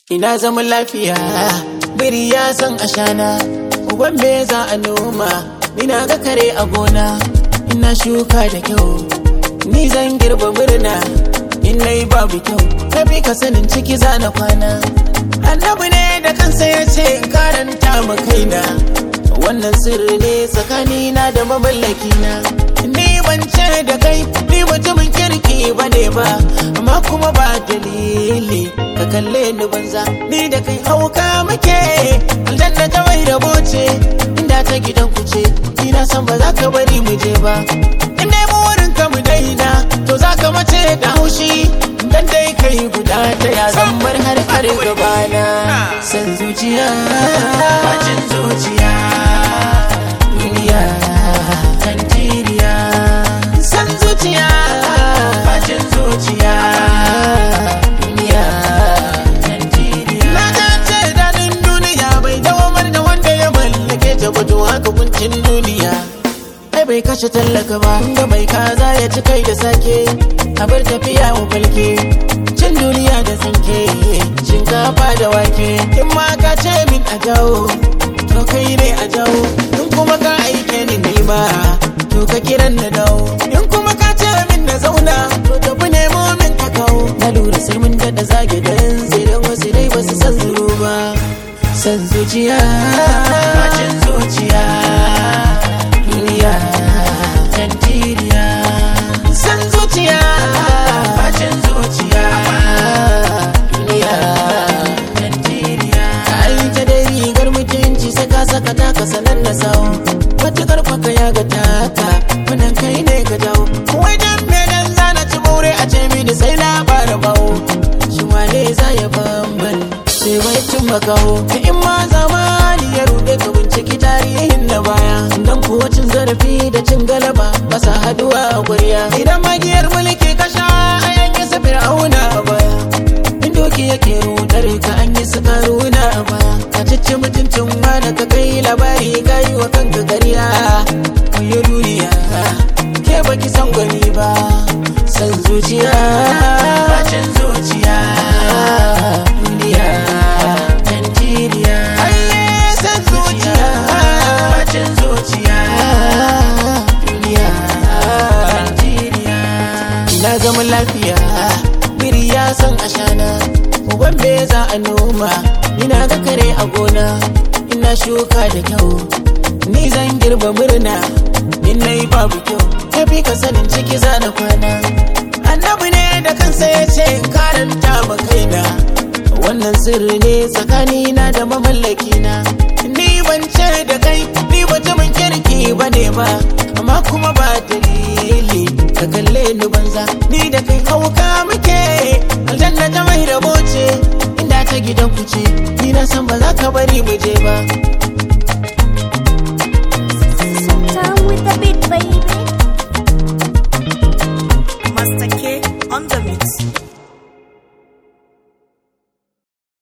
Ina zaman lafiya, biri ya san ashana, uban me za a noma, ina ga kare a gona, ina shuka da kyau, ni zan girba murna, in nayi babu kyau, ka bi ka sanin ciki za na kwana. Annabi ne da kansa ya ce in karanta ma kaina, wannan sirri ne tsakanina da mamallakina. Ni ban ce da kai, ni mutumin kirki ba ne ba, amma kuma ba dalili. ka kalle ni banza ni da kai hauka muke aljanna ta mai rabo ce inda ta gidan ku ce ina san ba za ka bari mu je ba in dai burin ka mu daina to za ka mace da haushi dan dai kai guda ta ya zan bar har har gabana san zuciya bacin zuciya duniya tantiriya san zuciya bacin zuciya duniya wato haka kuncin duniya ai bai kashe tallaka ba da bai kaza ya ci kai da sake a bar tafiya mu falke cin duniya da tsinke shinkafa da wake in ma ka ce min a jawo to kai ne a jawo in kuma ka aike ni nema to ka kiran na dawo in kuma ka ce min na zauna to tafi nemo min ka kawo na lura sai mun daɗa zage dan sai dan wasu dai ba su san zuru ba san zuciya bacin zuciya duniya tantiriya san zuciya bacin zuciya duniya tantiriya ai ta dai rigar mutunci sai ka saka taka sanan na sawo matukar kwaka ya ga taka wannan kai ne ka jawo wai dan me dan zana ci bore a ce mini sai na bara bawo shi wane za ya bamban sai bai cin makaho in ma zamani ya rude ka binciki tarihin na baya dan kuwa cin zarafi da cin galaba ba sa haduwa a guriya idan magiyar mulki ka sha a yanke su fir'auna a baya in doki yake rudar ka an yi su karuna a baya ka cici mutuncin wani ka kai labari ka yi wa kanka gariya kayo duniya ke baki san gwani ba san zuciya bacin zuciya duniya Nigeria san zuciya bacin zuciya duniya Nigeria ina zaman lafiya biri ya san ashana uban me za a noma ina ga kare a gona ina shuka da kyau ni zan girba murna in nayi babu kyau kafi ka sanin ciki za na kwana annabi ne da kansa ya ce in karanta ma kaina wannan sirri ne tsakanina da mamallakina ni ban ce da kai ni mutumin kirki ba ne ba amma kuma ba dalili ka kalle ni banza ni da kai hauka muke aljanna ta mai rabo ce inda ta gidan ku ce ni na san ba za ka bari mu je ba